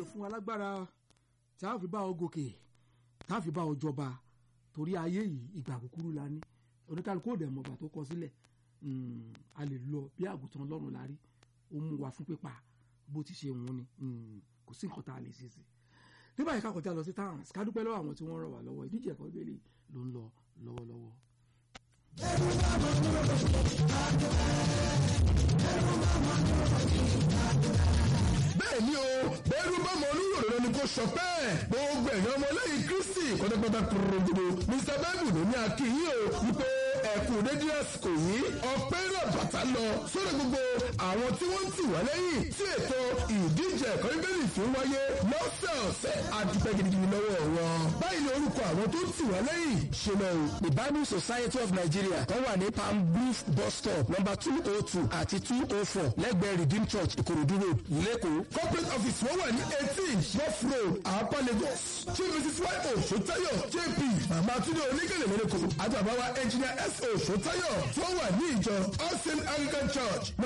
fún wa lágbára tí a fi bá ọ gòkè tá a fi bá ọ jọba torí ayé yìí ìgbà kúkúrú la ní oníkálukú òde mọ̀gbà tó kọ sílẹ̀ a lè lọ bí àgùntàn ọlọ́run la rí ó mú wa fún pípa bó ti ṣe wọ́n ni kò sí nǹkan tá a lè ṣe sí ní báyìí ká kọjá lọ sí towns ká dúpẹ́ lọ́wọ́ àwọn tí wọ́n ràn wá lọ́wọ́ ìdíje ẹ̀kọ́ ìbéèrè ló ń lọ lọ́wọ́lọ́wọ́. ẹrù bá mọ̀ ní òkè bẹ́ẹ̀ ni o bẹ́ẹ̀rù bá mọ olúwòrán ni kò sọ pé gbogbo ẹ̀yàn ọmọlẹ́yìn kristi pátápátá kúròdòdò mr bible ló ní akínyìn o wípé ẹ̀kú dédé àsìkò yìí ọpẹ́ náà bàtà lọ sórí gbogbo àwọn tí wọ́n ń tì wá lẹ́yìn tí ètò ìdíje ẹ̀kọ́ bíbélì fi ń wáyé lọ́sẹ̀ọ̀sẹ̀ àdúpẹ́ gidigidi lọ́wọ́ wọn. báyìí ni orúkọ àwọn tó ń tì wá lẹ́yìn ṣe lọ o. the bible society of nigeria tó wà ní palm beach bus stop number two oh two àti two oh four lẹ́gbẹ̀ẹ́ redeem church ìkòròdú road lẹ́kọ̀ọ́. corporate office wọ́n wà ní eighteen rough road àpá lagos chief mrs y o sotayo jp mama tunde oníkèlè lẹ́lẹ́kọ̀ọ́ àti àbáwá engineer s o sotayo tí wọ́n wà ní ìjọ all saint anglican church